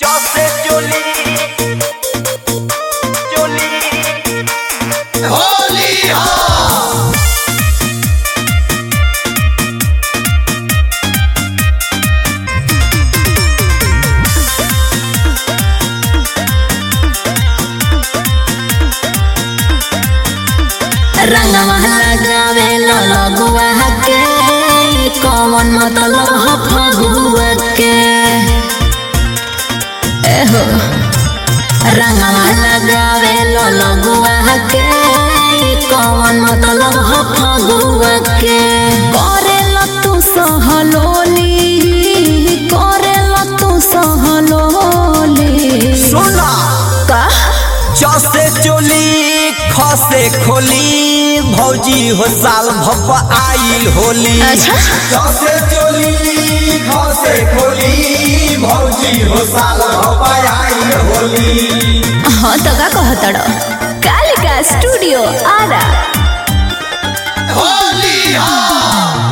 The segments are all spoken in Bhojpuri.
Jose Jolie Jolie होली हो रंगवा लगावे लो लगुआ के कौन मतलब हो फगुआ के एहो रंगवा लगावे लो लगुआ के कौन मतलब हो फगुआ के करे लो तू सहलोली करे लो तू सहलोली सुना का जसे चोली खसे खोली भौजी हो साल भप आइल होली अच्छा जसे चोली खसे खोली भौजी हो साल भपाई होली हाँ तो का कहतड़ कालिका स्टूडियो आरा होली हो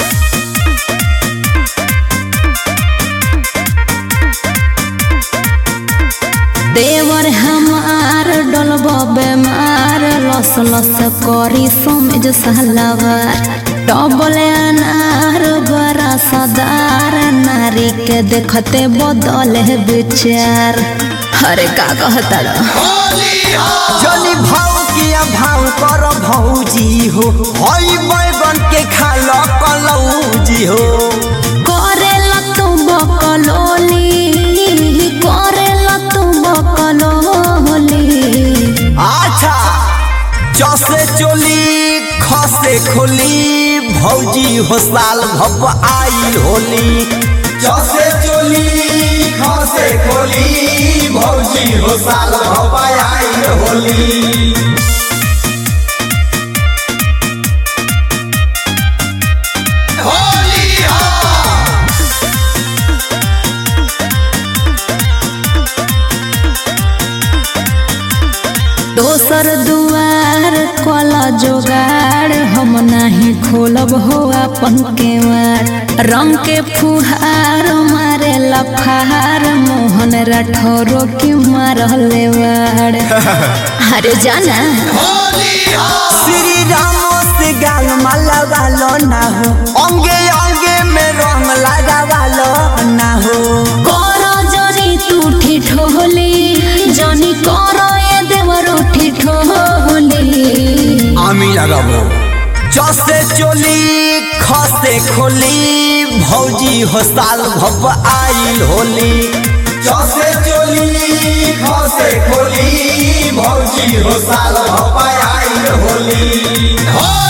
देवर हमार डलब बेमार लस लस करी समझ सलवार डबल अनार बड़ा सदार नारी के देखते बदल है विचार अरे का कहतड़ होली हो जनी भाव किया भाव कर भौजी हो हई बैगन के खाल कलौजी हो करेला तू बकलोली करेला तू बकलोली अच्छा जसे चोली खसे खोली भौजी हो साल भप आइल होली जसे चोली खसे खोली भौजी हो साल भपाई होली होली हो दोसर दुआर कला जोगाड़ हम नहीं खोलब हो अपन केवाड़ रंग के फुहार मारे लफार मोहन राठौरो की मारले वाड़ अरे जाना होली हो श्री राम से गाल माला वालो ना हो अंगे अंगे में रंग लगा वालो ना हो करो जनी तू ठिठोली जनी करो ये देवर ठिठोली আমি লাগাবো जसे चोली खसे खोली भौजी हो साल भप आइल होली जसे चोली खसे खोली भौजी हो साल भपाई होली हो